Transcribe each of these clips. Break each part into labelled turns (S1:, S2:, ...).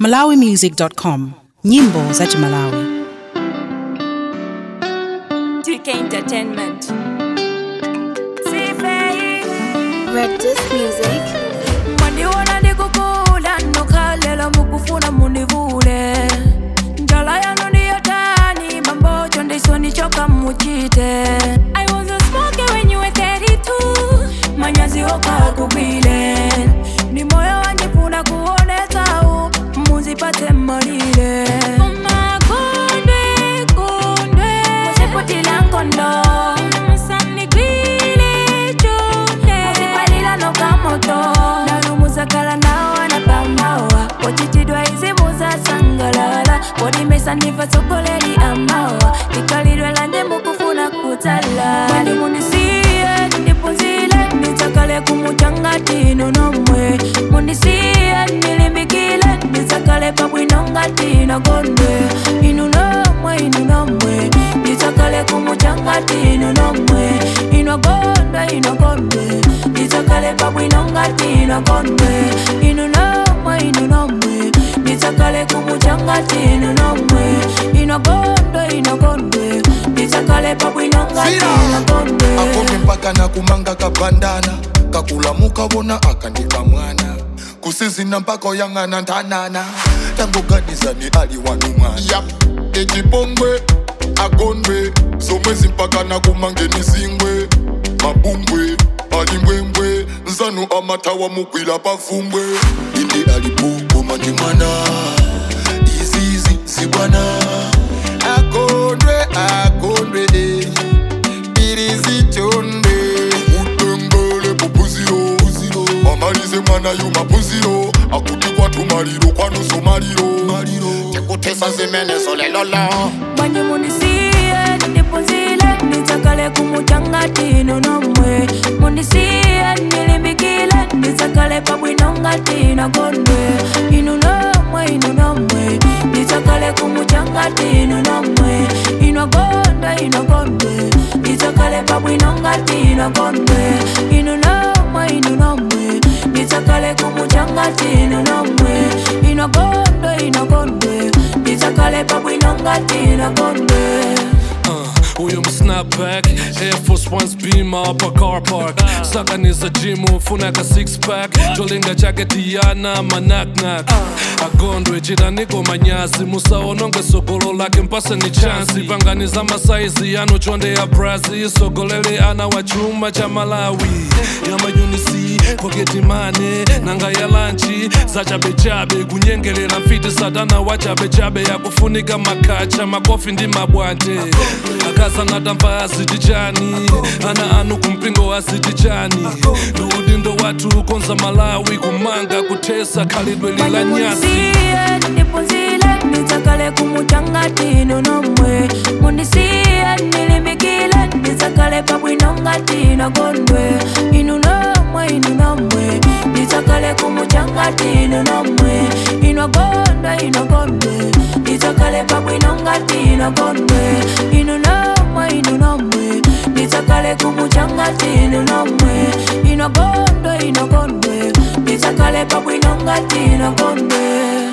S1: malawimusic.com nyimbo za chimalawi
S2: TK Entertainment.
S3: Red Disc Music.
S2: Mwandiona ndikukula nokhalela mukufuna munivule njala yanu ndiyo tani mambocho ndiso nichoka muchite I was a smoker when you were 32 manyazi okakubile ni moyo wanjifuna kuonesa u muzipate malile Umakondwe, kondwe, musiputila nkondo musanigwile chonde musipalila nokamoto nalumuzakala nawana pamawa ochitidwa izimu za sangalala kodimesa ndiva sokoleli amawa likalidwe lanje mukufuna kutala mwali munisiye ndipunzile nditsakale kumutangatino nomwe munisiye ndilimbikile nditsakale pabwino ngatino gondwe inu nomwe inu nomwe nditsakale kumutangatino nomwe ino gondwe ino gondwe nditsakale pabwino ngatino gondwe inu nomwe inu nomwe nditsakale kumutangatino nomwe ino gondwe ino gondwe nditsakale pabwino ngatino gondwe
S4: akome mpaka nakumanga kabandana kakulamuka wona akandika mwana kusizina mpaka oyang'ana ntanana tangoganizani ali wanu mwana yap ecipongwe agondwe zomwezi mpaka nakumangeni zingwe mabumbwe alimbwembwe nzanu amatawa mugwila pafumbwe indi alipukuma ndi mwana izizi zibwana agondwe agondwe eh. irizitonde utengele bubuziro amalize mwana yu mapuziro akuti kwatu maliro kwanuso maliro tekutesa zimenezo lelolo
S2: mwenye munisiye ndipunzile nditsakale kumutangatino nomwe munisiye ndilimbikile nditsakale pabwino ngatino gondwe inu nomwe inu nomwe nditsakale kumutangatino nomwe ino gondwe ino gondwe nditsakale pabwino ngatino gondwe inu nomwe inu nomwe nditsakale kumutangatino nomwe ino gondwe ino gondwe nditsakale pabwino ngatino gondwe
S5: Uh, uyu msnapback air force ones beamer apa car park sakaniza jimu funaka six pack cholinga chake tiyana manaknak agondwe chitaniko manyazi musaononge sogolo lake mpase ni chansi panganiza masaizi yanu chonde ya brazi sogolele ana wa chuma cha malawi ya mayunisi poketimane nanga ya lanchi za chabechabe kunyengelela mfiti satana wa chabechabe yakufunika makacha makofi ndi mabwate akazanatamva azitichani ana anu kumpingo azitichani ndiudindo wathu konza malawi kumanga kuthesa khalidwe lila nyasi
S2: munisiye ndipunzile nditsakale kumutangatino nomwe munisiye ndilimbikile nditsakale pabwino ngatino gondwe inu nomwe inu nomwe nditsakale kumutangatino nomwe ino gondwe ino gondwe nditsakale pabwino ngatino gondwe inu nomwe inu nomwe nditsakale kumutangatino nomwe ino gondwe ino gondwe nditsakale pabwino ngatino gondwe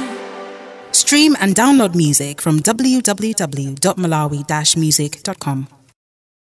S1: stream and download music from www.malawi-music.com